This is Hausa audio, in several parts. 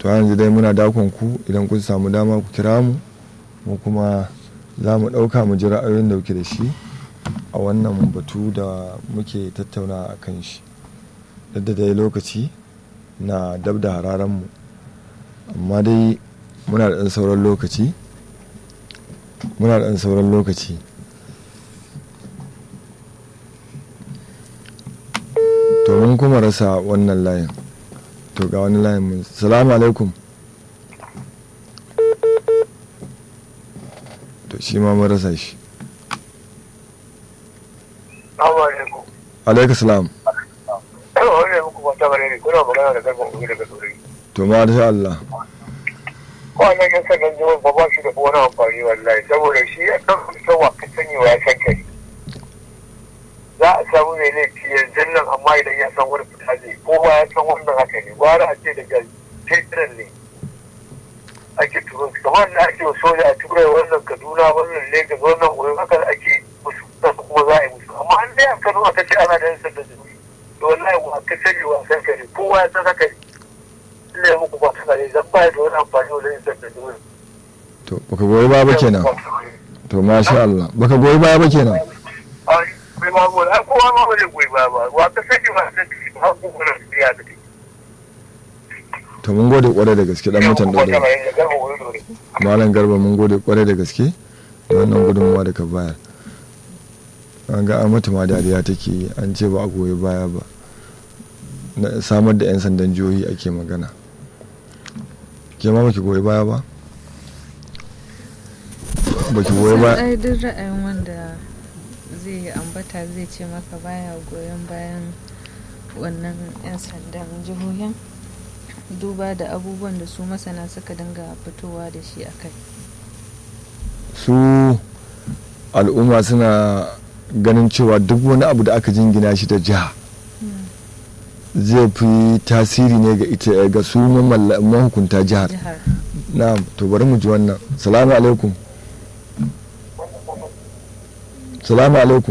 to yanzu dai muna dakon ku idan kun samu dama ku kira mu mu kuma za mu ɗauka mu ji ra'ayoyin da kuke da shi a wannan batu da muke tattauna a kan shi da dai lokaci na dab da hararen mu amma dai muna da ɗan sauran lokaci muna da ɗan sauran lokaci to mun kuma rasa wannan layin to ga wani layin mun salamu alaikum to shi ma mun rasa shi alaikum salam to ma da Allah wannan yan sannan jihar ba ba shi da wani amfani wallahi saboda shi ya ɗan fitowa ka sani wa ya san kai za a samu mai laifi yanzu nan amma idan ya san wani fita zai ko ba ya san wannan haka ne gwara a ce daga tetiran ne ake turo kamar da ake wa soja a turai wannan kaduna wannan lagos wannan wurin haka ake musu kuma za a yi musu amma an dai a kano aka ce ana da yan sanda jini to wallahi wa ka sani wa san kai kowa ya san haka ne ne muku ba ta kare zan ba da wani amfani wa yan sanda jini to baka goyi baya ba kenan to masha Allah baka goyi baya ba kenan bai ma goyi ai kowa ma bai goyi baya ba wa ka sani ba san kai ba ku kuna biya da kai to mun gode kwarai da gaske dan mutan dole malam garba mun gode kwarai da gaske da wannan gudunmuwa da ka bayar an ga an mata ma dariya take yi an ce ba a goyi baya ba na samar da 'yan sandan jihohi ake magana ke ma baki goyi baya ba baki goyi baya ai duk ra'ayin wanda zai ambata zai ce maka baya goyon bayan wannan 'yan sandan jihohin duba da abubuwan da su masana suka dinga fitowa da shi a kai su al'umma suna ganin cewa duk wani abu da aka jingina shi da jiha zai fi tasiri ne ga ita ga su mahukunta jihar jihar na to bari mu ji wannan salamu alaikum salamu alaikum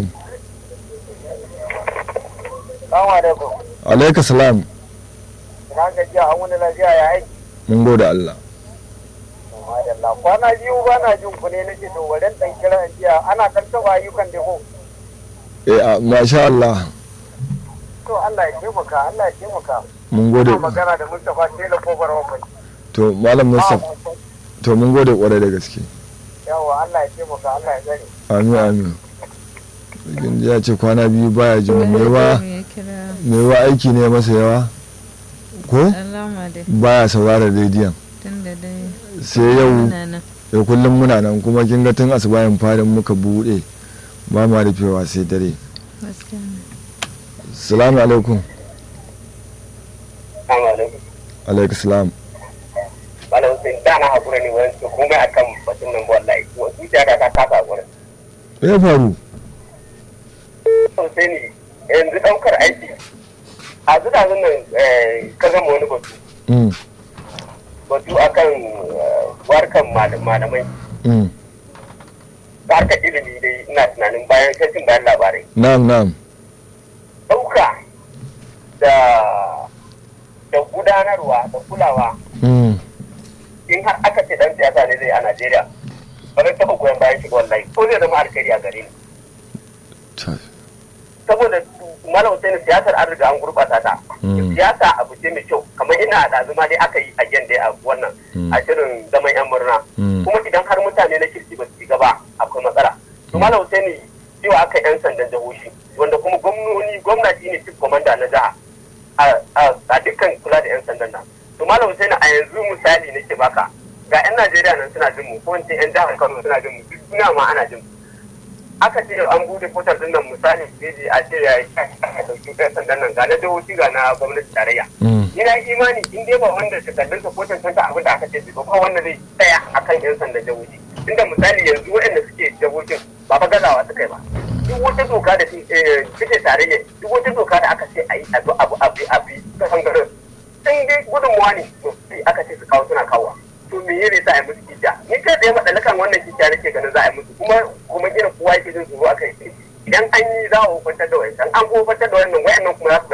Salamu alaikum. alaika salam Na gajiya an wani lafiya ya aiki. mun gode Allah Madalla kwana biyu ba na jin ku ne na ce to wadan dan kira in jiya ana karkaba ayyukan da ko. eh a masha Allah To Allah ya taimaka Allah ya taimaka. mun gode Ina magana da Mustapha Tela kofar Wambai. to malam Mustapha to mun gode kwarai da gaske Yawa Allah ya taimaka Allah ya gani. amin amin Sarkin ya ce kwana biyu baya jin mai wa ya kira mai wa aiki ne masa yawa ko alama dai baya saurara rediyon tun da dai sai yau muna nan da kullum muna nan kuma kin ga tun asubahin farin muka bude ba ma rufewa sai dare gaskiya ne. salamu alaikum Assalamu alaikum. alaikum salam Malam Hussein da na hakura ne wani su kuma akan batun nan wallahi. Wasu da ta kasa hakura. me ya faru Hussein yanzu daukar aiki. A zuwa nan ka gama wani batu. Mm, Batu akan warkan malamai. mm. harkar ilimi dai ina tunanin bayan kashin bayan labarai na'am na'am ɗauka da da gudanarwa da kulawa Mm, in har aka ce dan siyasa ne zai a Najeriya ba zai taɓa goyon bayan shi wallahi ko zai zama alkhairi a gare ni ta- saboda malam Hussein siyasar an riga an gurɓata ta Mm. siyasa abu ce mai kyau kamar ina da zuma dai aka yi a gen dai a wannan Mm. a shirin zaman yan murna Mm. kuma idan har mutane na kirki ba su shiga ba akwai matsala to malam Hussein cewa aka yan sandan jihohi wanda kuma gwamnoni gwamna shi ne chief commander na jiha a- a a dukkan kula da yan sandan nan to malam Hussein a yanzu misali nake baka ga yan Najeriya nan suna jin mu ko in ce yan jihar Kano suna jin mu duk duniya ma ana jin mu aka ce an bude fotar din nan misali jeji a ce ya yi aka dauki ɗan sandan nan ga na jihohi ga na gwamnati tarayya Mm. ina imani in dai ba wanda takardun sa ko tantanta abin da aka ce ba ba wanda zai tsaya akan yan sandan jihohi inda misali yanzu waɗanda suke jihohin ba fa gazawa suka yi ba duk wata doka da suke tarayya duk wata doka da aka ce a yi abu abu abu abu ta bangaren in dai gudunmuwa ne to sai aka ce su kawo suna kawo to me yake sa a yi musu kija ni kai tsaye matsalakan wannan kija nake ganin za a yi musu kuma kuma irin kowa yake jin tsoro aka yi idan an yi za a hukuntar da wayancan an hukuntar da wannan wayannan kuma za su